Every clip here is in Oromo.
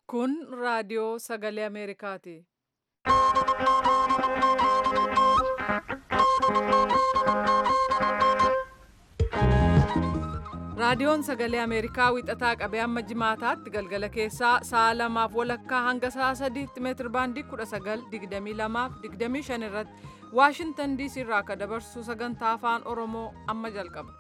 Kun raadiyoo sagalee Ameerikaati. Raadiyoon sagalee Ameerikaa wixataa qabee hamma jimaataatti galgala keessaa sa'a lamaaf walakkaa hanga sa'a sadiitti meetir baandii 19:22-25 irratti Waashintan DC irraa akka dabarsu sagantaa afaan Oromoo amma jalqaba.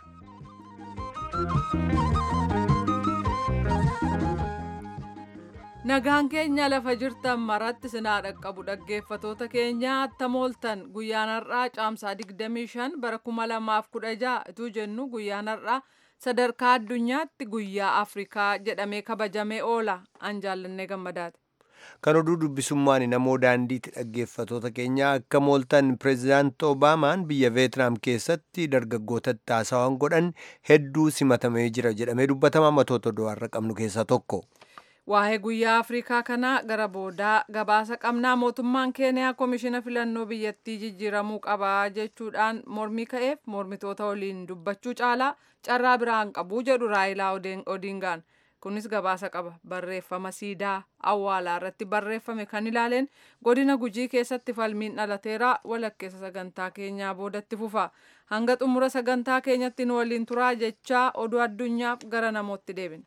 Nagaan keenya lafa jirtan maratti sinaa dhaqqabu dhaggeeffatoota keenya attamooltan guyyaan har'aa caamsaa 25 bara 2016 ituu jennu guyyaan har'aa sadarkaa addunyaatti guyyaa Afrikaa jedhamee kabajamee oola an jaallannee gammadaati. Kan oduu dubbisummaan namoo daandiitti dhaggeeffatoota keenya akka mooltan pireezidaanti Obaamaan biyya Veetnaam keessatti dargaggootatti haasawaan godhan hedduu simatamee jira jedhamee dubbatamaa matoota du'aarra qabnu keessaa tokko. Waa'ee guyyaa Afrikaa kanaa gara boodaa gabaasa qabnaa mootummaan Keeniyaa koomishina filannoo biyyattii jijjiiramuu qabaa jechuudhaan mormii ka'eef mormitoota waliin dubbachuu caalaa carraa biraan qabuu jedhu Raayilaa Odingaan. Kunis gabaasa qaba. Barreeffama siidaa awwaalaa irratti barreeffame kan ilaaleen godina gujii keessatti falmiin dhalateera walakkeessa sagantaa keenyaa boodatti fufa. Hanga xumura sagantaa keenyatti nu waliin turaa jechaa oduu addunyaaf gara namootti deebina.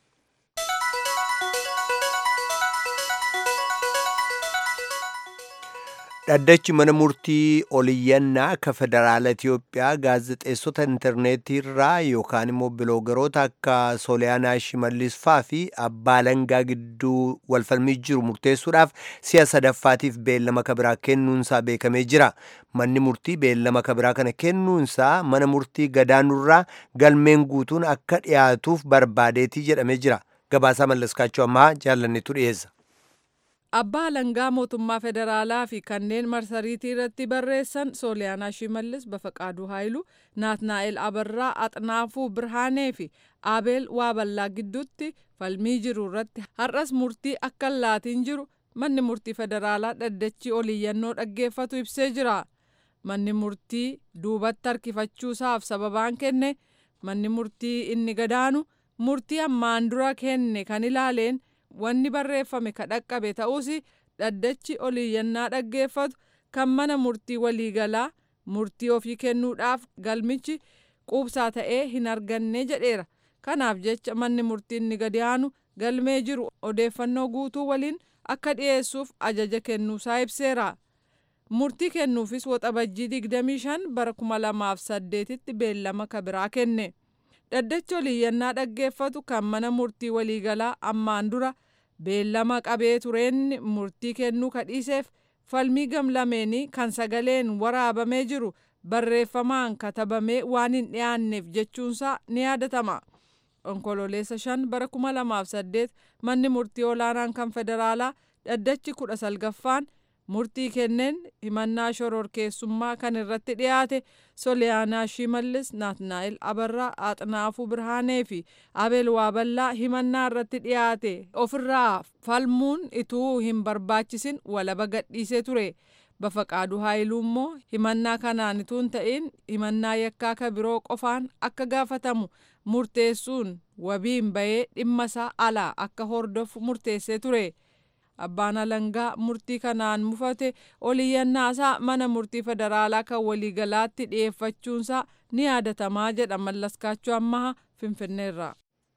Dhaddachi mana murtii oliyyannaa akka federaala Itiyoophiyaa gaazexeessota intarneetii irraa yookaan immoo biloogaroota akka Sooliyaanaa Shimallis faa fi Abbaa Langaa gidduu walfalmii jiru murteessuudhaaf si'a sadaffaatiif beellama kabiraa kennuunsaa beekamee jira. Manni murtii beellama kabiraa kana kennuunsaa mana murtii gadaanurraa galmeen guutuun akka dhiyaatuuf barbaadeetii jedhamee jira. Gabaasaa mallaskaachuu ammaa jaallannetu dhiyeessa. Abbaa Langaa mootummaa federaalaa fi kanneen marsariitii irratti barreessan Sooliyaanaa Shimallis Bafaqaaduu Haayilu, Naatnaa'el Abarraa, Axnaafuu Birhaanee fi Abeel Waaballaa gidduutti falmii jiru irratti har'as murtii akka laatiin jiru manni murtii federaalaa dhaddachi oliyyannoo dhaggeeffatu ibsee jira. Manni murtii duubatti harkifachuusaaf sababaan kenne manni murtii inni gadaanu murtii ammaan dura kenne kan ilaaleen wanni barreeffame ka dhaqqabe ta'us dhaddachi oliyyannaa dhaggeeffatu kan mana murtii waliigalaa murtii ofii kennuudhaaf galmichi quubsaa ta'ee hin arganne jedheera kanaaf jecha manni murtii inni gadi aanu galmee jiru odeeffannoo guutuu waliin akka dhiyeessuuf ajaja kennuusaa ibseera murtii kennuufis waxabajjii 25 bara 2008tti beellama kabiraa kenne. dhaddachi oliyyannaa dhaggeeffatu kan mana murtii waliigalaa ammaan dura beellama qabee tureen murtii kennuu kadhiiseef falmii gamlameenii kan sagaleen waraabamee jiru barreeffamaan katabamee waan hin dhiyaanneef jechuunsaa ni yaadatama. onkololeessa shan bara 2008 manni murtii olaanaan kan federaalaa dhaddachi kudha salgaffaan murtii kenneen himannaa shororkeessummaa kan irratti dhiyaate soliyaanaa shimallis naatnaa'el abarraa aaxnaafuu birhaanee fi abeel waaballaa himannaa irratti dhiyaate ofirraa falmuun ituu hin barbaachisin walaba gadhiisee ture bafaqaaduu haayiluu immoo himannaa kanaan ituu hin ta'in himannaa yakkaa ka biroo qofaan akka gaafatamu murteessuun wabiin bahee dhimma isaa alaa akka hordofu murteessee ture. abbaan alangaa murtii kanaan mufate oliyyannaasaa mana murtii federaalaa kan waliigalaatti dhiyeeffachuunsaa ni yaadatamaa jedha mallaskaachuu ammaha finfinneerraa.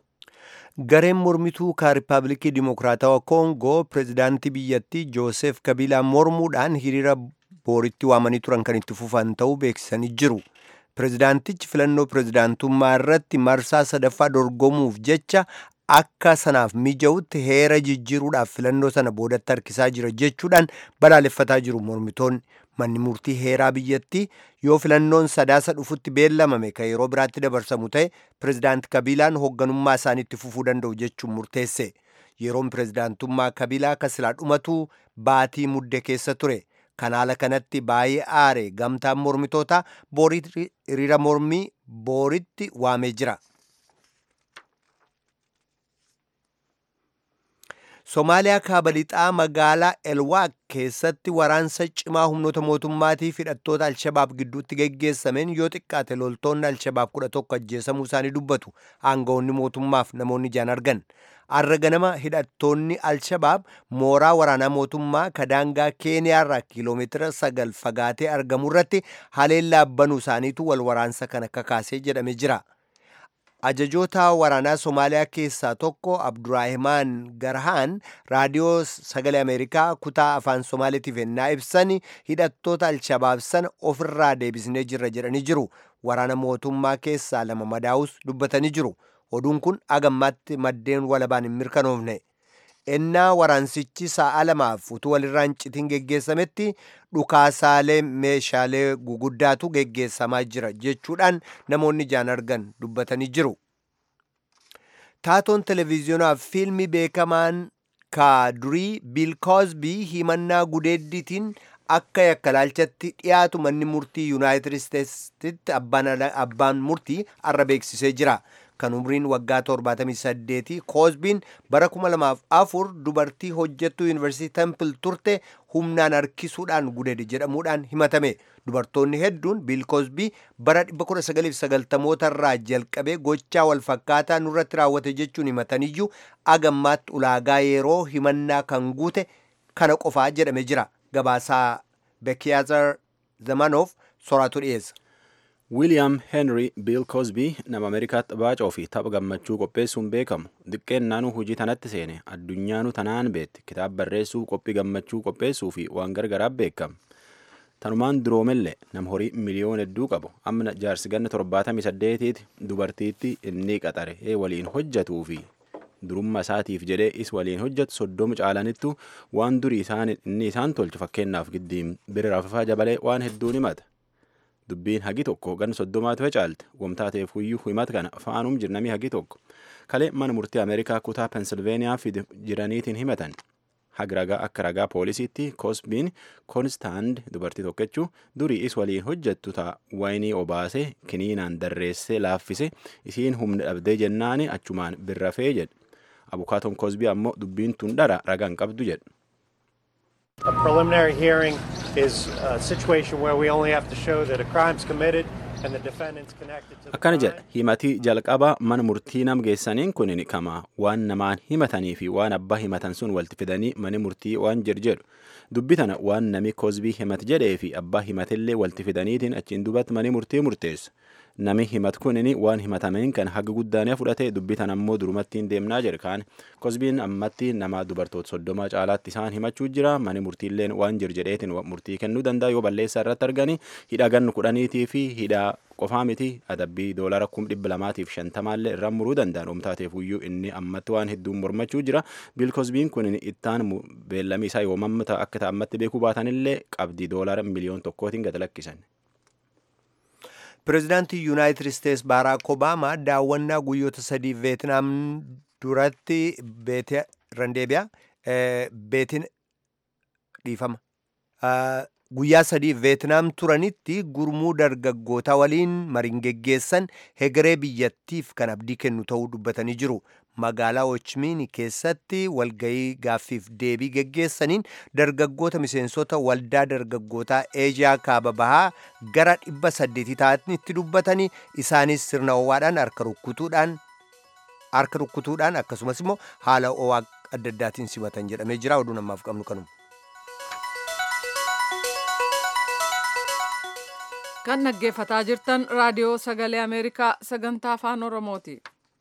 gareen mormituu ka riippaabilikii dimokiraatawaa koongoo pireezidaantii biyyattii joosef kabiilaa mormuudhaan hiriira booritti waamanii turan kan itti fufan ta'uu beeksisanii jiru. pireezidaantichi filannoo pireezidaantummaa irratti marsaa sadaffaa dorgomuuf jecha akka sanaaf mija'utti heera jijjiiruudhaaf filannoo sana boodatti harkisaa jira jechuudhaan balaaleffataa jiru mormitoonni manni murtii heeraa biyyattii yoo filannoon sadaasa dhufutti beellamame kan yeroo biraatti dabarsamu ta'e pireezidaanti kabiilaan hoogganummaa isaaniitti fufuu danda'u jechuun murteesse yeroon pireezidaantummaa kabiilaa akka silaa dhumatu baatii mudde keessa ture kan haala kanatti baay'ee aare gamtaan mormitootaa boorii hiriira mormii booritti waamee jira. Somaaliyaa kaaba lixaa magaalaa Elwaaq keessatti waraansa cimaa humnoota mootummaatii fi hidhattoota Alshabaab gidduutti geggeessameen yoo xiqqaate loltoonni Alshabaab kudha tokko ajjeesamuu isaanii dubbatu aangawoonni mootummaaf namoonni ijaan argan. Arra ganama hidhattoonni Alshabaab mooraa waraanaa mootummaa kadaangaa Keeniyaarraa kiiloomeetira sagal fagaatee argamu irratti haleellaa banuu isaaniitu wal waraansa kana kakaasee jedhame jira. ajajoota waraanaa somaaliyaa keessaa tokko abduraahimaan garhaan raadiyoo sagalee ameerikaa kutaa afaan somaaliitiif ennaa ibsan hidhattoota alshabaab sana ofirraa deebisnee jirra jedhanii jiru waraana mootummaa keessaa lama madaa'us dubbatanii jiru oduun kun agammaatti maddeen walabaan hin mirkanoofne ennaa waraansichi sa'a lamaaf utuu walirraan citiin geggeessametti dhukaasaalee meeshaalee guguddaatu geggeessamaa jira jechuudhaan namoonni ijaan argan dubbatanii jiru. Taatoon televiziyoonaa fi fiilmii beekamaan ka durii Biil Koozbii himannaa gudeeddiitiin akka yakkalaalchatti dhiyaatu manni murtii Yuunaayitid Isteetsitti abbaan murtii arra beeksisee jira. kan umriin waggaa 78 koozbiin bara 2004 dubartii hojjettuu yuunivarsiitii tempil turte humnaan harkisuudhaan gudeede jedhamuudhaan himatame dubartoonni hedduun biil koozbii bara 1990 irraa jalqabee gochaa walfakkaataa nurratti raawwate jechuun himataniyyuu agammaatti ulaagaa yeroo himannaa kan guute kana qofaa jedhame jira gabaasaa bekiyaazar zamanoof soraatu dhiyeessa. wiiliyaam henry biil koozbii nama ameerikaatti baacoo fi tapha gammachuu qopheessuun beekamu xiqqeennaanuu hojii tanatti seene addunyaanuu tanaan beetti kitaaba barreessuu qophii gammachuu qopheessuu fi waan gargaraaf beekama tanumaan duroomellee nama horii miliyoon hedduu qabu amma jaarsi ganna torbaatamii saddeetiiti dubartiitti inni qaxare ee waliin hojjatuu fi durummaa isaatiif jedhee is waliin hojjetu soddoma caalanittu waan durii isaan inni isaan tolchu fakkeenyaaf giddiin bira rafafaa jabalee waan hedduun himata. dubbiin hagi tokko gan soddomaatu facaalte wamtaateef huyyuu himat kana faanuum jirnamii hagi tokko kalee mana murtii ameerikaa kutaa pensilveeniyaa fi jiraniitiin himatan hagi ragaa akka ragaa poolisiitti koosbiin koonstaand dubartii tokkechuu durii is waliin hojjettu ta'a waynii obaasee kiniinaan darreessee laaffise isiin humna dhabdee jennaani achumaan birrafee jedhe abukaatoon koosbii ammoo dubbiin tun dhara ragaan qabdu jedhe. A preliminary hearing is a situation where we only have to show that a crime's committed and the defendant's connected to the akkana crime. jedha himatii jalqaba mana murtii nam geessaniin kunin kama waan namaan himatanii fi waan abbaa himatan sun walitti fidanii mani murtii waan jedhu jedhu dubbi tana waan nami koozbii himat jedhee fi abbaa himatillee walitti fidaniitiin achiin dubatti mani murtii murteessu nami himat kunin waan himatameen kan haga guddaanee fudhate dubbi tana ammoo durumattiin deemnaa jedhe kaan koozbiin ammatti nama dubartoota soddoma caalaatti isaan himachuu jira mani murtiilleen waan jiru jedheetiin murtii kennuu danda'a yoo balleessaa irratti argani hidha gannu kudhaniitii fi hidha qofaa miti adabbii doolara kum dhibba lamaatiif shantamaallee irraan muruu danda'an oomtaateef iyyuu inni ammatti waan hedduun mormachuu jira biil koozbiin kun ittaan beellamii isaa yoomamta akka ta'ammatti beekuu baatanillee qabdii doolara miliyoon tokkootiin gad lakkisan. pireezidaantii yuunaayitid isteets baaraak obaamaa daawwannaa guyyoota sadii veetnaam duratti beete randeebiyaa beetin dhiifama guyyaa sadii veetnaam turanitti gurmuu dargaggootaa waliin mariin geggeessan hegeree biyyattiif kan abdii kennu ta'uu dubbatanii jiru magaalaa ochmiini keessatti walgayii gaaffiif deebii geggeessaniin dargaggoota miseensota waldaa dargaggootaa eejiyaa kaaba bahaa gara dhibba saddeetii ta'anitti dubbatanii isaanis sirna ho'aadhaan harka rukkutuudhaan harka rukkutuudhaan akkasumas immoo haala ho'aa adda addaatiin simatan jedhamee jira oduu namaaf qabnu kanuma. kan dhaggeeffataa jirtan raadiyoo sagalee ameerikaa sagantaa afaan oromooti.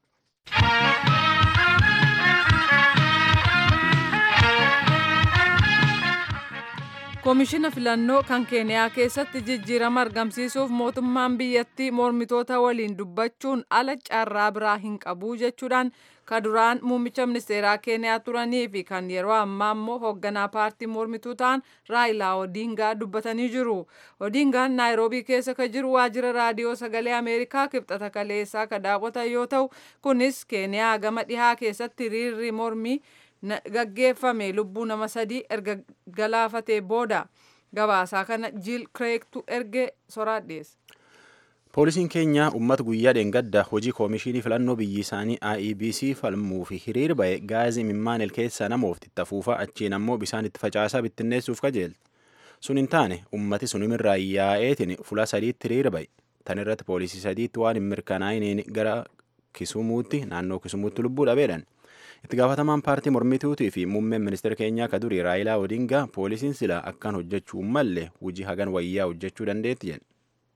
koomishina filannoo kan keeniyaa keessatti jijjiirama argamsiisuuf mootummaan biyyattii mormitoota waliin dubbachuun ala carraa biraa hin qabu jechuudhaan ka duraan muummicha ministeeraa keeniyaa turanii fi kan yeroo ammaa immoo hoogganaa paartii mormituu ta'an raayilaa odiingaa dubbatanii jiru odiingaan naayiroobii keessa ka jiru waajjira raadiyoo sagalee ameerikaa kibxata kaleessaa ka daawwatan yoo ta'u kunis keeniyaa gama dhihaa keessatti hiriirri mormii gaggeeffame lubbuu nama sadii erga galaafatee booda gabaasaa kana jiil kireektu erge soraadheessa. Poolisiin keenya uummata guyyaa dheengaddaa hojii koomishinii filannoo biyyi isaanii IEBC falmuu fi hiriir ba'e gaazii mimmaanil keessaa namoofti itti afuufaa achiin ammoo bisaan itti facaasaa bittinneessuuf kajeelte. Sun hin taane uummati sunimirraa yaa'eetiin fuula sadiitti hiriira ba'e. Tan irratti poolisii sadiitti waan hin mirkanaa'iniin gara Kisumuutti naannoo Kisumuutti lubbuu dhabeedhan. Itti gaafatamaan paartii mormituutii fi muummeen ministeera keenyaa akka durii Raayilaa Odingaa poolisiin sila akkaan hojjechuu malle hojii hagan wayyaa hojjechuu dandeetti jedhe.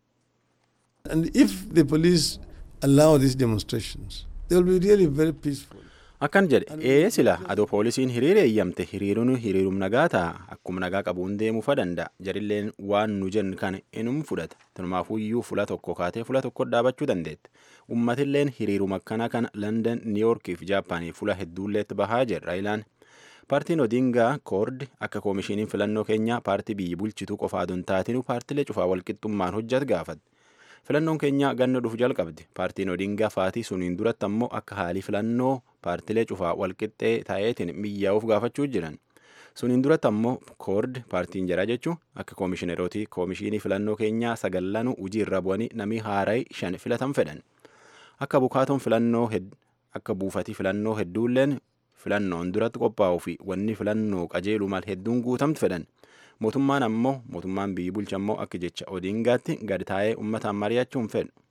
And if the police allow these demonstrations, they will be really very peaceful. Akkan jedhe ee sila adoo poolisiin hiriira eeyyamte hiriiruun hiriirum nagaa ta'a akkuma nagaa qabuun deemuufa danda'a jarilleen waan nu jennu kana inum fudhata tunumaafuyyuu fula tokko kaatee fula tokko dhaabachuu dandeette ummatilleen hiriirum akkana kana London, New York fi Jaappaanii fula hedduulleetti bahaa jedha Raayilaan. Paartiin Odingaa koord akka koomishiniin filannoo keenyaa paartii biyyi bulchituu qofaa adoon taatinu paartilee cufaa walqixxummaan hojjat gaafate. Filannoon keenya ganna dhufu jalqabdi. Paartiin Odingaa faatii suniin duratti ammoo akka haalii filannoo paartilee cufaa walqixxee ta'eetiin miyyaa'uuf gaafachuu jiran. Suniin duratti ammoo koord paartiin jaraa jechuun akka koomishineerootii koomishinii filannoo keenyaa sagallanuu hojii irra bu'anii namni haaraa shan filatan fedhan. Akka bukaatoon filannoo akka buufatii filannoo hedduulleen filannoon duratti qophaa'uu fi wanni filannoo qajeelu mal hedduun guutamtu fedhan. Mootummaan ammoo mootummaan biyyi bulcha ammoo akka jecha Odingaatti gad taa'ee uummataan mari'achuu hin fedhu.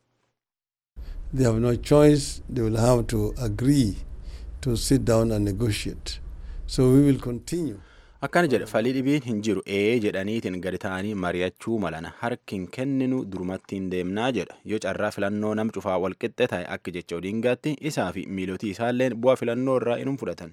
They have no choice. They will have to agree to sit down and negotiate. So we will continue. Akkana jedhe falii dhibiin hin jiru ee jedhaniitiin gadi ta'anii mari'achuu malana harki hin kenninu durumatti hin deemnaa jedha yoo carraa filannoo nam cufaa walqixxe ta'e akka jecha Odingaatti isaa fi miilotii isaalleen bu'aa filannoo irraa inum fudhatan.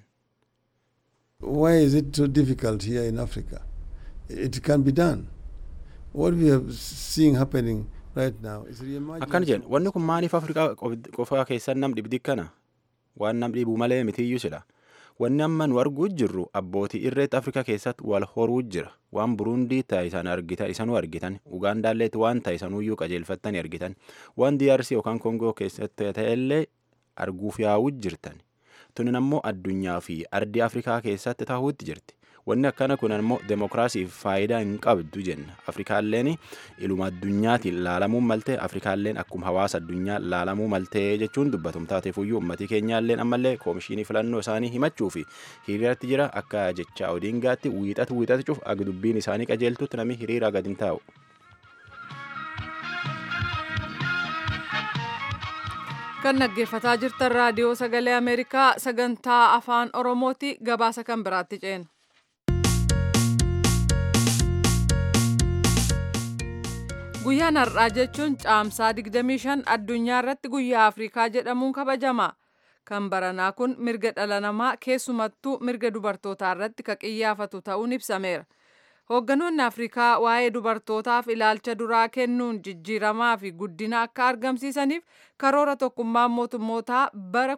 Why is it so difficult here in Africa? It can be done. What we are seeing happening right now is reimagining. Akkana jedhe wanni kun maaliif Afrikaa qofaa keessan nam dhibdi kana waan nam dhibu malee mitiyyuu sidha. Wanni amma nu arguu jirru abbootii irreetti Afrikaa keessatti wal horuu jira. Waan Burundii ta'isan argita isanuu argitan. Ugaandaalleetti waan ta'isanuyyuu qajeelfattanii argitan. Waan DRC yookaan Kongoo keessatti ta'ellee arguuf yaa'uu jirtan. Tunin ammoo addunyaa fi ardii Afrikaa keessatti ta'uutti jirti. Wanni akkana kun ammoo demokiraasiif faayidaa hin qabdu jenna. Afrikaalleen iluma addunyaatiin laalamuun maltee Afrikaalleen akkuma hawaasa addunyaa laalamuu maltee jechuun dubbatum taateefuyyuu uummatii keenyaalleen ammallee koomishinii filannoo isaanii himachuu fi hiriiratti jira akka jecha Odingaatti wiixatu wiixatu cuuf aga dubbiin isaanii qajeeltutti namni hiriira gadi hin taa'u. kan dhaggeeffataa jirtan raadiyoo sagalee ameerikaa sagantaa afaan oromooti gabaasa kan biraatti ceena. guyyaan har'aa jechuun caamsaa 25 addunyaa irratti guyyaa afrikaa jedhamuun kabajama kan baranaa kun mirga dhala namaa keessumattuu mirga dubartootaa irratti ka qiyyaafatu ta'uun ibsameera hoogganoonni afrikaa waa'ee dubartootaaf ilaalcha duraa kennuun jijjiiramaa fi guddina akka argamsiisaniif karoora tokkummaan mootummootaa bara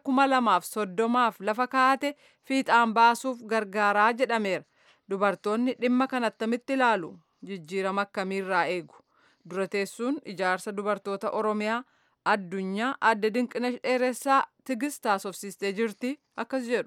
2030f lafa kaa'ate fiixaan baasuuf gargaaraa jedhameera dubartoonni dhimma kan attamitti ilaalu jijjiirama akkamiirraa eegu dura teessuun ijaarsa dubartoota oromiyaa addunyaa adda dinqina dheeressaa tigist haasofsiistee jirti akkas jedhu.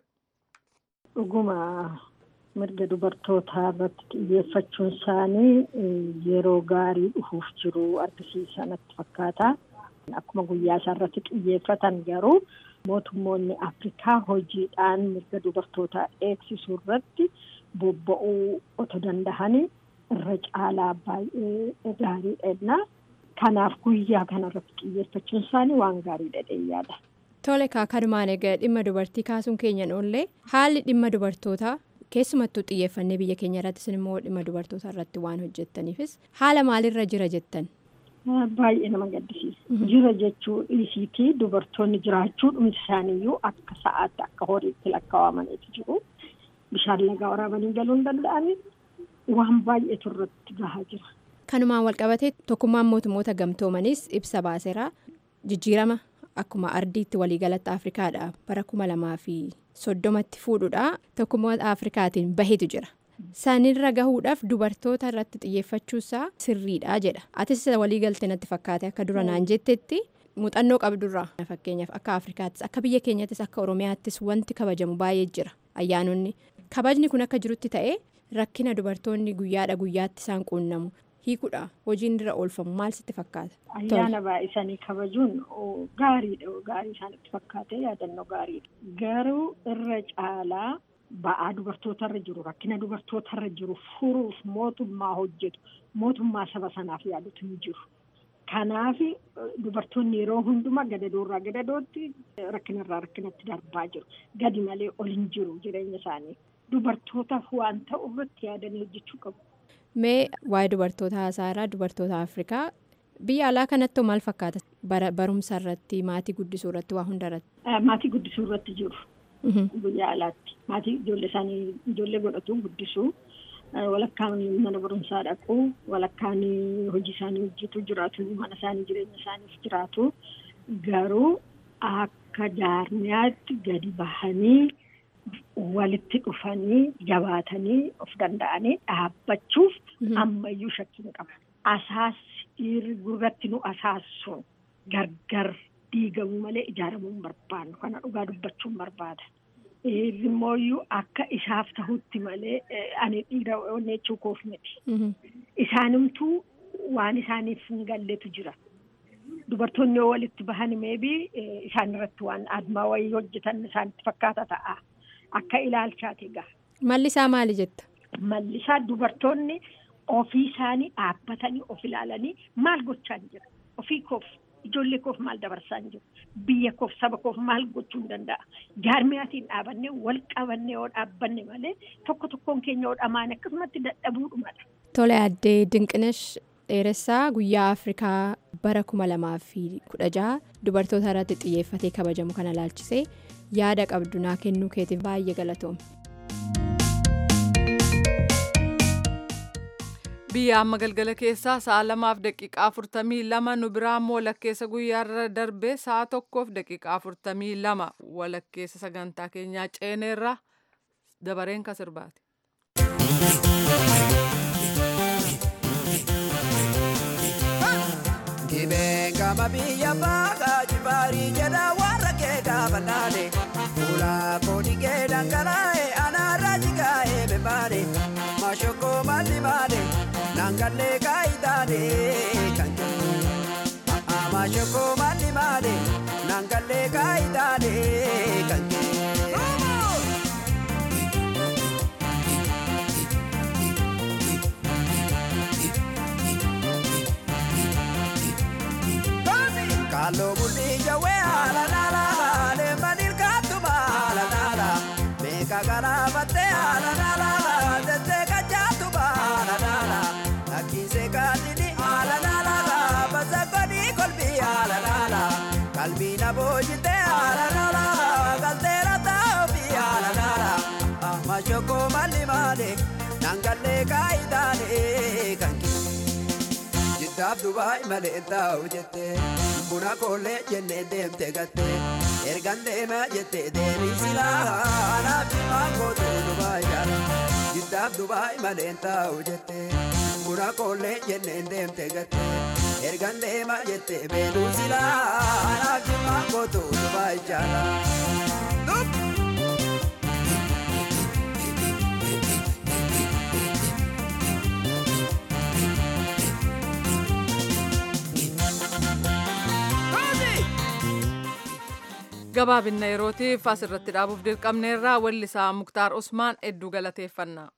dhuguma mirga dubartootaa irratti xiyyeeffachuun isaanii yeroo gaarii dhufuuf jiru argisiisa natti fakkaata. Akkuma guyyaa isaa irratti xiyyeeffatan garuu mootummoonni Afrikaa hojiidhaan mirga dubartootaa eegsisuu irratti bobba'uu otoo danda'anii irra caalaa baay'ee gaariidha. Kanaaf guyyaa kanarratti xiyyeeffachuun isaanii waan gaariidha yaada. Tole kaakadumaan egaa dhimma dubartii kaasuun keenyan oollee haalli dhimma dubartootaa keessumattuu xiyyeeffannee biyya keenya irrattis immoo dhimma dubartootaa irratti waan hojjettaniifis haala maalirra jira jettan. Baay'ee nama gaddisiisa. Jira jechuu dhiisiitii dubartoonni jiraachuu dhumti isaaniiyyuu akka sa'aatti akka horiitti lakkaawamaniitu jiru. Bishaan lagaa waraabanii galuu hin danda'anii waan baay'eetu irratti gahaa jira. Kanumaan walqabatee tokkummaan mootummoota gamtoomanis ibsa baaseera jijjiirama akkuma ardiitti waliigalatti afrikaadha bara kuma lamaa fi soddomatti fuudhuudha tokkummaa afrikaatiin bahetu jira. Sanirra gahuudhaaf dubartoota irratti xiyyeeffachuusaa sirriidha jedha. Atis waliigaltee natti fakkaate akka dura naan jettetti muuxannoo qabdurraa fakkeenyaaf akka afrikaattis akka biyya keenyattis akka oromiyaattis wanti kabajamu baay'ee jira ayyaanonni kabajni kun akka jirutti ta'ee rakkina dubartoonni guyyaadha guyyaatti isaan quunnamu hiikuudha hojiin irra oolfamu maal sitti fakkaata? Ayyaana baay'isanii kabajuun gaariidha gaarii isaanitti fakkaate yaadannoo gaariidha. Garuu irra caalaa ba'aa dubartootarra jiru rakkina dubartootarra jiru furuuf mootummaa hojjetu mootummaa saba sanaaf yaadutu hin jiru. Kanaaf dubartoonni yeroo hundumaa gadadoorraa gadadootti rakkinarraa rakkinatti darbaa jiru. Gadi malee ol hin jiru jireenya isaanii. Dubartootaaf waan ta'u irratti yaadanii hojjechuu qabu. Mee waa'ee dubartoota haasaarraa dubartoota Afrikaa biyya alaa kanatti maal fakkaata? Barumsa irratti maatii guddisuu irratti waa hunda irratti. Maatii guddisuu irratti jiru. Biyya alaatti maatii ijoollee isaanii ijoollee godhatu guddisuu. walakkaan mana barumsaa dhaqu walakkaan hojii isaanii hojjetu jiraatu mana isaanii jireenya isaaniif jiraatu garuu akka jaarmiyaatti gadi bahanii walitti dhufanii jabaatanii of danda'anii dhaabbachuuf ammayyuu shakkiin qaba. Asaas dhiirri gurratti nu asaassuun gargar diigamuu malee ijaaramuu hin barbaannu kana dhugaa dubbachuun barbaada. Dhiirri akka isaaf tahutti malee ani dhiira onnechuu koof miti. Isaanimtuu waan isaaniif hin galletu jira. Dubartoonni yoo walitti bahan meebii isaan irratti waan admaa wayii hojjetan isaanitti fakkaata ta'a. Akka ilaalchaati egaa. Malli isaa maali jetta? Malli isaa dubartoonni ofii isaanii dhaabbatanii of ilaalanii maal gochaa jira? Ofii koof ijoollee koof maal dabarsaa jiru? Biyya koof saba koof maal gochuu hin danda'a? Jaarmiyaatiin dhaabannee wal qabannee yoo dhaabbanne malee tokko tokkoon keenya yoo dhamaan akkasumatti dadhabuudhumadha. Tole addee Dinqinesh dheeressaa guyyaa Afrikaa bara kuma lamaa fi kudha jaha dubartoota irratti xiyyeeffatee kabajamu kana laalchisee yaada qabdu naa kennuu keetiif baay'ee galatoome. biyya amma galgala keessaa sa'a lamaaf daqiiqaa afurtamii lama nu biraa immoo walakkeessa guyyaarra darbee sa'a tokkoof daqiiqaa afurtamii lama walakkeessa sagantaa keenyaa ceeneerra dabareen kan sirbaate. Dhibeen gama biyya baagaa jibaarii jedha warra kee gaafa naane fuula koodhi kee dhangalaa'e anaarra jigaa'e bebaane mashokko malli maane nangallee kaayitaane kan jedhu mashokko malli maane nangallee kaayitaane kan jedhu. Kalo bulli jawe ala nala le manil katuma ala nala meka gara bate ala nala tete kajatu ala nala akise katini ala nala basa kodi kolbi ala nala kalbi na bojite ala nala kaltera taobi ala nala amma shoko mali male nangalle kaidane kanki Jiddaaf Dubaay malee taa'u jettee buna koollee jennee deemte gattee ergan deema jettee deebii silaa anaaf cimaan gootu Dubaay jaala. Jiddaaf Dubaay malee taa'u jettee buna koollee jennee deemte gattee ergan deema jettee beeluu silaa anaaf cimaan gootu Dubaay jaala. gabaabinna yerootiif asirratti dhaabuuf dirqamneerraa wallisaa muktaar usmaan hedduu galateeffannaa.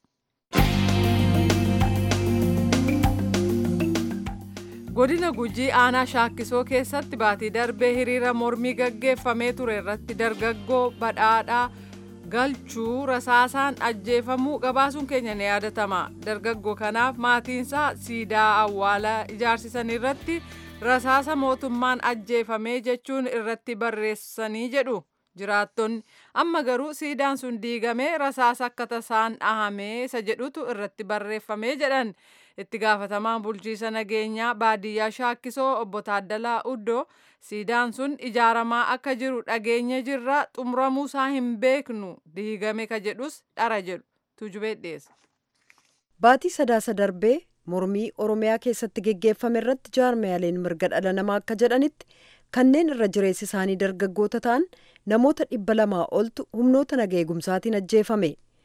godina gujii aanaa shaakkisoo keessatti baatii darbee hiriira mormii gaggeeffamee ture irratti dargaggoo badhaadhaa galchuu rasaasaan ajjeefamuu gabaasuun keenya ni yaadatama dargaggoo kanaaf maatiinsaa siidaa awwaalaa ijaarsisan irratti rasaasa mootummaan ajjeefamee jechuun irratti barreessanii jedhu jiraattonni amma garuu siidaan sun diigamee rasaasa akka tasaan dhahamee isa jedhutu irratti barreeffamee jedhan itti gaafatamaan bulchiisa nageenyaa baadiyyaa shaakkisoo obbo Taaddalaa Uddoo siidaan sun ijaaramaa akka jiru dhageenya jirra xumuramuusaa hin beeknu diigame ka jedhus dhara jedhu tujubee dhiyeessa. Baatii sadaasa darbee mormii oromiyaa keessatti geggeeffame irratti jaarmiyaaleen mirga dhala namaa akka jedhanitti kanneen irra jireessi isaanii dargaggoota ta'an namoota dhibba lamaa oltu humnoota naga eegumsaatiin ajjeefame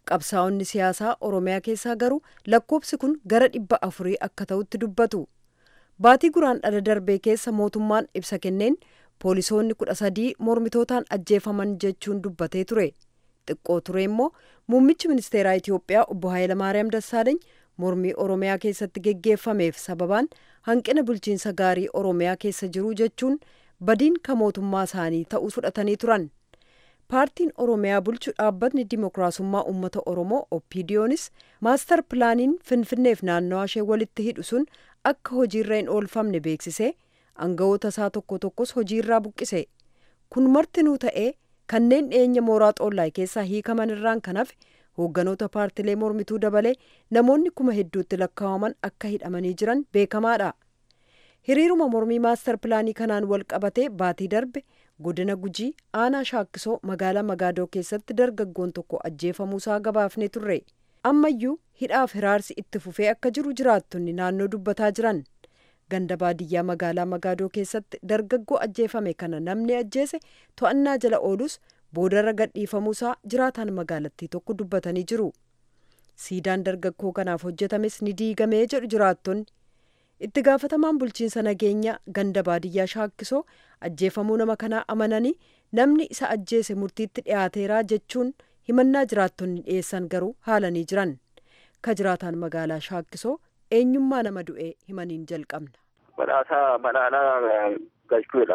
qabsaa'onni siyaasaa oromiyaa keessaa garuu lakkoobsi kun gara dhibba afurii akka ta'utti dubbatu baatii guraan dhala darbee keessa mootummaan ibsa kenneen poolisoonni kudha sadii mormitootaan ajjeefaman jechuun dubbatee ture xiqqoo ture immoo muummichi ministeeraa itiyoophiyaa obbo Hayilamaariyaam Dassaaleeny mormii oromiyaa keessatti geggeeffameef sababaan hanqina bulchiinsa gaarii oromiyaa keessa jiru jechuun badiin ka mootummaa isaanii ta'uu fudhatanii turan paartiin oromiyaa bulchu dhaabbatni dimookiraasummaa uummata oromoo opiidiyoonis maastar pilaaniin finfinneef naannawaa ishee walitti hidhu sun akka hojiirra hin oolfamne beeksisee aangawoota isaa tokko tokkos hojiirraa buqqise kun martinuu ta'ee kanneen dhiyeenya mooraa xoollaay keessaa hiikaman irraan kan hafe hoogganoota paartilee mormituu dabalee namoonni kuma hedduutti lakkaa'aman akka hidhamanii jiran beekamaadha. hiriiruma mormii maastar pilaanii kanaan wal qabatee baatii darbe godina gujii aanaa shaakkisoo magaalaa magaadoo keessatti dargaggoon tokko ajjeefamuusaa gabaafne turre ammayyuu hidhaaf hiraarsi itti fufee akka jiru jiraattonni naannoo dubbataa jiran ganda baadiyyaa magaalaa magaadoo keessatti dargaggoo ajjeefame kana namni ajjeese to'annaa jala oolus boodarra gadhiifamuusaa jiraataan magaalattii tokko dubbatanii jiru siidaan dargaggoo kanaaf hojjetames ni diigamee jedhu jiraattonni itti gaafatamaan bulchiinsa nageenya ganda baadiyyaa shaakkisoo ajjeefamuu nama kanaa amananii namni isa ajjeese murtiitti dhiyaateeraa jechuun himannaa jiraattonni dhiyeessan garuu haalanii jiran ka jiraataan magaalaa shaakkisoo eenyummaa nama du'ee himaniin jalqabna. Badhaasaa badhaadhaa galchuudha.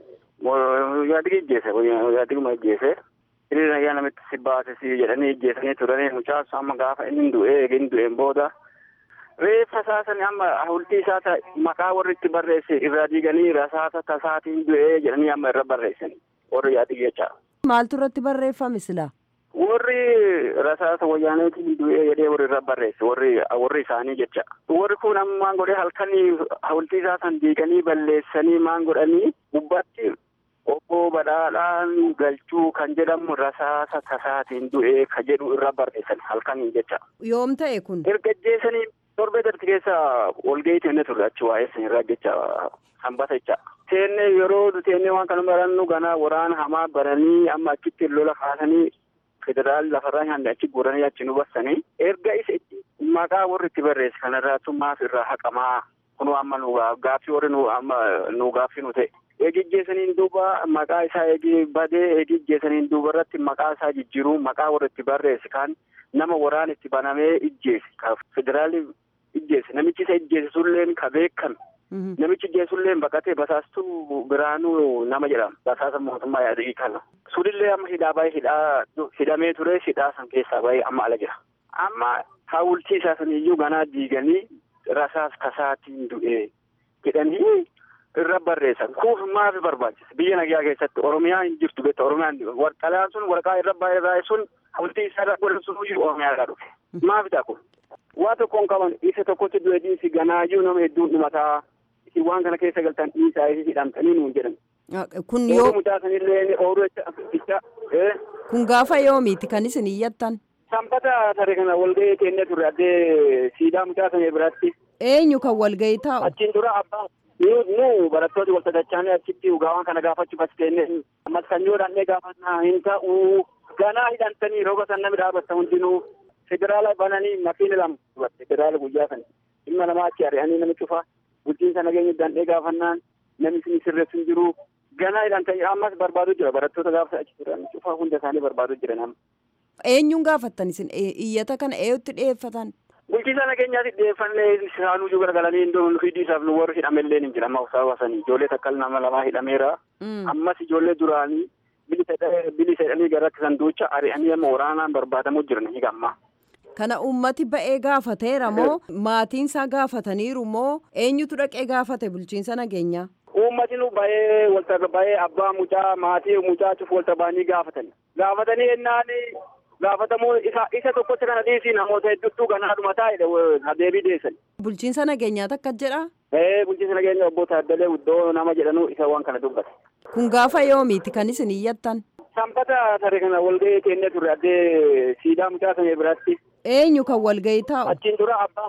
Yaadigi ijjeese yaadiguma ijjeese hiriira ayyaa namitti si baase si jedhanii ijjeesanii turanii mucaa amma gaafa inni du'ee eegin du'een booda reeffa isaasan amma hawultii isaa maqaa warri itti barreesse irraa diiganii rasaasa tasaatiin du'ee jedhanii amma irra barreessan warri yaadigi jecha. Maaltu irratti barreeffame sila? Warri rasaasa wayyaaneetiin du'ee jedhee warri irra barreesse warri warri isaanii jecha. Warri kun ammaan godhee halkanii hawultii isaa san diiganii balleessanii maan godhanii gubbaatti obbo Badhaadhaan Galchuu kan jedhamu rasaasa tasaatiin du'ee ka jedhu irra barreessan halkanii jecha. Yoom ta'e kun? Erga ajjeesanii torbee darbe keessa walgahii teennee turre achi waa'ee sanirraa jecha sanbata jecha. Teennee yeroo teennee waan kana barannu ganaa waraana hamaa baranii amma achitti lola kaasanii federaal lafarraa nyaanne achi guuranii achi nu bassanii erga isa maqaa warri itti barreesse kanarraatu maaf irraa haqamaa kunu amma nu gaaffii warri nu amma nu gaaffii nu ta'e. Eegijjeesaniin duuba maqaa isaa eegi badee eegijjeesaniin duuba irratti maqaa isaa jijjiiruu maqaa warri itti barreesse kan nama waraan itti banamee ijjeese ka federaalli ijjeese namichi isa ijjeese sulleen ka beekame namichi ijjeesulleen baqatee basaastuu biraanuu nama jedhama basaasa mootummaa yaadii kana sulillee amma hidhaa baay'ee hidhaa hidhamee ture hidhaa san keessaa baay'ee amma ala jira amma hawultii isaa saniyyuu ganaa diiganii rasaas kasaatiin du'ee jedhanii irra barreessan kuuf maafi barbaachisa biyya nagaa keessatti oromiyaa hin jirtu beekta oromiyaan warqalaan sun waraqaa irra baay'ee sun hawultii isaa irra godhan sun iyyuu oromiyaa irraa dhufe maafi ta'a kun waa tokkoon qaban isa tokkotti du'e dhiisi ganaayyuu nama hedduun dhumataa isin waan kana keessa galtan dhiisaa isi hidhamtanii nuun jedhan. Kun yoo mucaa sanillee ooluu jecha. Kun gaafa yoomiiti kan isin iyyattan? Sanbata tare kana walgahii teennee turre addee siidaa mucaa sana biratti. Eenyu kan walgahii taa'u? Achiin dura abbaa nu barattooti wal sadarchaanii achitti dhugaawwan kana gaafachuuf as teennee ammas kan yoo dhaannee gaafannaa hin ta'u ganaa hidhantanii roga san namni dhaabatta hundinuu federaala bananii makiina lama federaala guyyaa sana dhimma namaa achi ari'anii nami cufa bulchiinsa nageenya dandhee gaafannaan namni isin sirreessu hin jiru ganaa hidhantanii ammas barbaadu jira barattoota gaafa achi turan cufa hunda isaanii barbaadu jira nama. Eenyuun gaafattan isin iyyata kana eenyutti dhiyeeffatan? Bulchiinsa nageenyaatti dhiyeeffannee isaanuu iyyuu garagalanii iddoo hidhiisaaf nu warri hidhamellee ni jira amma usaa baasanii ijoollee takka nama lamaa hidhameera. Ammas ijoollee duraanii bilisa jedhanii gara rakkisan duucha ari'anii amma waraanaan barbaadamu jiran hiikamma. Kana uummati ba'ee gaafateera moo maatiin isaa gaafataniiru moo eenyutu dhaqee gaafate bulchiinsa nageenyaa? Uummati nu ba'ee walta ba'ee abbaa mucaa maatii mucaa cufu walta ba'anii gaafatan. Gaafatanii ennaan gaafatamuu isa isa tokkotti kana dhiisii namoota hedduutu ganaadhuma taa'edha deebii deessan. Bulchiinsa nageenyaa takka jedha? Ee bulchiinsa nageenya obbo Taaddalee Uddoo nama jedhanu isa waan kana dubbate. Kun gaafa yoomiiti kan isin iyyattan? Sanbata tare kana walgahii teennee turre addee siidaa mucaa sana biratti. Eenyu kan walgahii taa'u? Achiin dura abbaa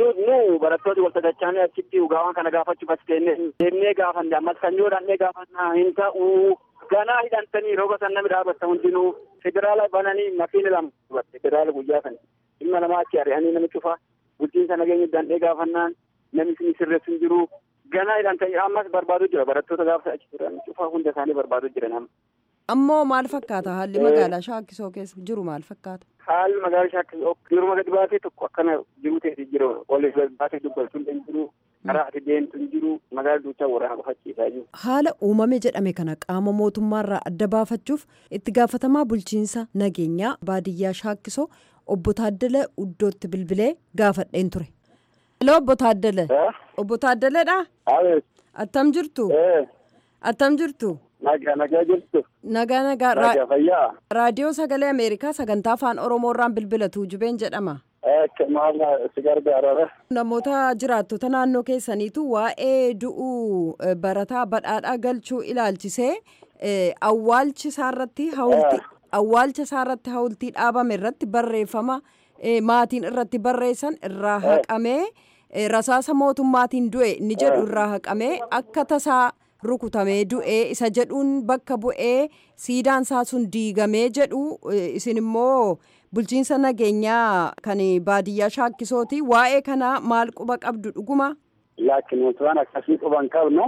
nu barattooti wal sadarchaanii achitti dhugaawwan kana gaafachuuf as teennee deemnee gaafanne ammas kan yoo dhaannee gaafannaa hin ta'u ganaa hidhantanii roga san namni dhaabatta hundinuu federaala bananii makiina lama dubatte federaala guyyaa sana dhimma namaa achi ari'anii nama cufa bulchiinsa nageenya dandhee gaafannaan namni isin sirreessu hin jiru ganaa jedhan ta'e ammas barbaadu jira barattoota gaafa achi turan cufa hunda isaanii barbaadu jira nama. Ammoo maal fakkaata haalli magaalaa Shaakkisoo keessa jiru maal fakkaata? Haalli magaalaa Shaakkisoo yeroo gadi baatee tokko akkana jiru ta'e jiru ol baatee dubbatu hin jiru karaa ati deemtu hin jiru magaalaa duuchaa waraana qofachiisaa jiru. Haala uumame jedhame kana qaama mootummaarraa adda baafachuuf itti gaafatamaa bulchiinsa nageenyaa baadiyyaa Shaakkisoo obbo Taaddala Uddootti bilbilee gaafadheen ture. Hello obbo Taaddala. Obbo Taaddalaadha? Attam jirtu? Attam jirtu? Nagaa nagaa jirtu. Nagaa nagaa. Nagaa fayyaa. Raadiyoo Sagalee Ameerikaa sagantaa afaan Oromoorraan bilbilatu jubeen jedhama. Maal si gargaara? Namoota jiraattota naannoo keessaniitu waa'ee du'uu barataa badhaadhaa galchuu ilaalchisee awwaalchi isaarratti hawultii awwaalcha isaarratti hawultii dhaabame irratti barreeffama maatiin irratti barreessan irraa haqamee rasaasa mootummaatiin du'e ni jedhu irraa haqamee akka tasaa rukutamee du'ee isa jedhuun bakka bu'ee siidaan isaa sun diigamee jedhu isin immoo bulchiinsa nageenyaa kan baadiyyaa shaakkisooti waa'ee kana maal quba qabdu dhuguma. Laakiin nuti waan akkasii quban qabnu.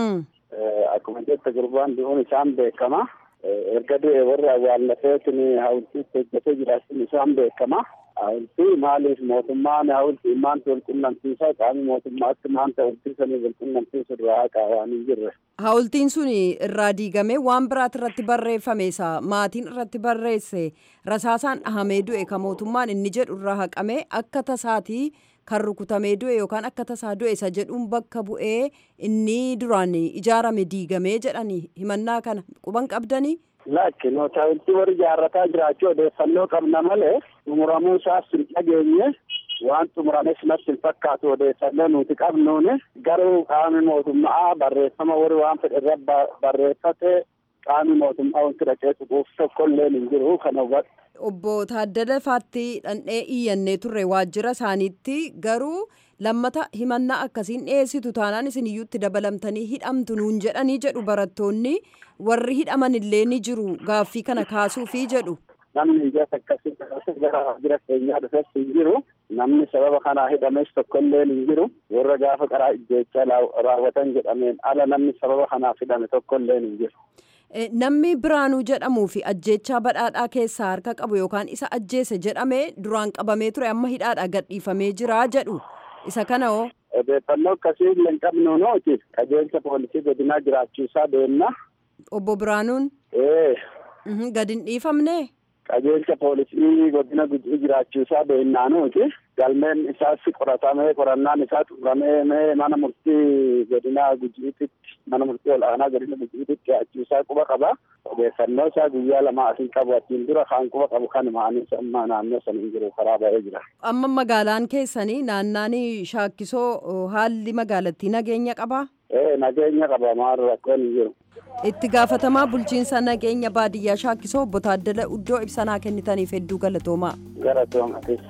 Akkuma jette gurbaan du'uun isaan beekama. Erga du'e warri awwaallateetiin hawultiitti hojjetee jiraachuun isaan beekama. Hawultii maaliif mootummaan hawultii maanta wal qunnamsiisaa qaamni mootummaatti maanta hawultiisanii wal qunnamsiisu irraa haqaa waan hin jirre. Hawultiin sun irraa diigamee waan biraati irratti barreeffame isa maatiin irratti barreesse rasaasaan dhahamee du'e kan mootummaan inni jedhu irraa haqamee akka tasaatii kan rukutamee du'e yookaan akka tasaa du'e isa jedhuun bakka bu'ee inni duraan ijaarame diigamee jedhanii himannaa kana quban qabdanii. Lakki nuti hawultii warri ijaarrataa jiraachuu odeeffannoo qabna malee xumuramuu isaas hin dhageenye waan xumurames natti hin fakkaatu odeeffannoo nuti qabnuuni garuu qaamni mootummaa barreeffama warri waan fedhe irra barreeffate qaamni mootummaa wanti dhaqee tuquuf tokkollee hin jiru kana hubadhu. Obbo Taaddala Faatti dhandhee iyyannee turre waajjira isaaniitti garuu lammata himannaa akkasiin dhiyeessitu taanaan isin iyyuutti dabalamtanii hidhamtu nuun jedhanii jedhu barattoonni warri hidhaman illee ni jiru gaaffii kana kaasuufi jedhu. Namni ijas akkasii gara waajjira keenyaa dhufes hin jiru. Namni sababa kanaa hidhames tokkollee hin jiru. Warra gaafa qaraa ijjeechaa raawwatan jedhameen ala namni sababa kanaaf hidhame tokkollee hin jiru. Namni Biraanuu jedhamuu fi ajjeechaa badhaadhaa keessaa harka qabu yookaan isa ajjeese jedhamee duraan qabamee ture amma hidhaadhaa gadhiifamee jira jedhu. Isa kana hoo? Odeeffannoo akkasii illee hin qabnu nuti qajeelcha poolisii godinaa jiraachuusaa deemna. Obbo Biraanuun? Ee. Gad hin dhiifamne? Qajeelcha poolisii godina gujii jiraachuusaa beennaa nuti. Galmeen isaas qoratamee qorannaan isaa xumuramee mana murtii godina gujiititti mana murtii ol'aanaa godina gujiititti dhi'aachuusaa quba qaba. Odeeffannoo isaa guyyaa lama asiin qabu achiin dura kan quba qabu kan maanis amma naannoo sana hin jiru karaa ba'ee jira. Amma magaalaan keessanii naannaan shaakkisoo haalli magaalattii nageenya qabaa? Ee nageenya qaba maal rakkoon hin jiru. Itti gaafatamaa bulchiinsa nageenya baadiyyaa shaakkisoo obbo Taaddala Uddoo ibsanaa kennitaniif hedduu galatoomaa. Galatoomaa.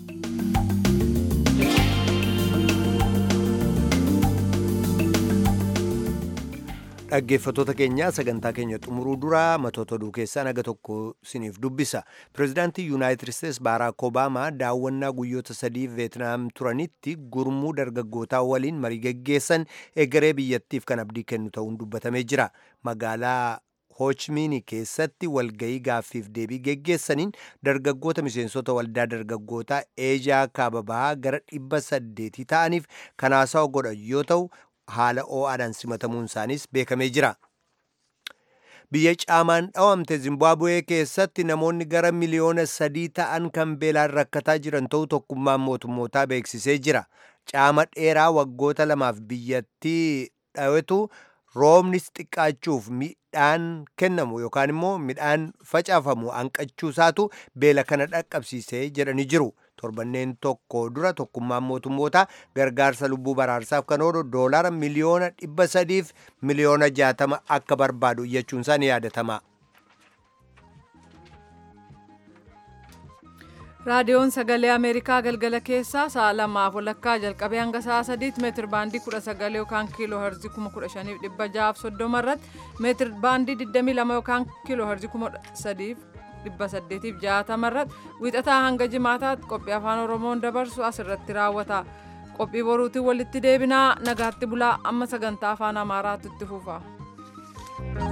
dhaggeeffattoota keenyaa sagantaa keenya xumuruu dura matoota oduu keessaa naga tokko siniif dubbisa pirezidaantii yuunaayitid isteets baaraak obaamaa daawwannaa guyyoota sadii veetnaam turanitti gurmuu dargaggootaa waliin marii geggeessan egeree biyyattiif kan abdii kennu ta'uun dubbatamee jira magaalaa hoochmiini keessatti walgayii gaaffiif deebii geggeessaniin dargaggoota miseensota waldaa dargaggootaa eejaa kaababaa gara dhibba saddeetii ta'aniif kanaasaa godhan yoo ta'u haala oo'aadhaan simatamuun isaanis beekamee jira. Biyya caamaan dhawamte Zimbaabuwee keessatti namoonni gara miliyoona sadii ta'an kan beelaan rakkataa jiran ta'uu tokkummaan mootummootaa beeksisee jira. Caama dheeraa waggoota lamaaf biyyattii dhawetu roobnis xiqqaachuuf midhaan kennamu yookaan immoo midhaan facaafamu hanqachuusaatu beela kana dhaqqabsiisee jedhanii jiru. torbanneen tokko dura tokkummaan mootummootaa gargaarsa lubbuu baraarsaaf kan oolu doolaara miliyoona dhibba sadiif miliyoona jaatama akka barbaadu iyyachuun isaa ni yaadatama. raadiyoon sagalee ameerikaa galgala keessaa sa'a lamaaf walakkaa jalqabee hanga sa'a sadiitti meetir baandii kudha sagal yookaan kiiloo herzii kuma kudha shaniif dhibba ja'aaf soddoma irratti meetir baandii digdamii lama yookaan kiiloo herzii kuma sadiif 860 irratti wiixataa hanga jimaataatti qophii afaan oromoon dabarsu asirratti raawwata qophii boruutiin walitti deebinaa nagaatti bulaa amma sagantaa afaan amaaraatti itti fufa.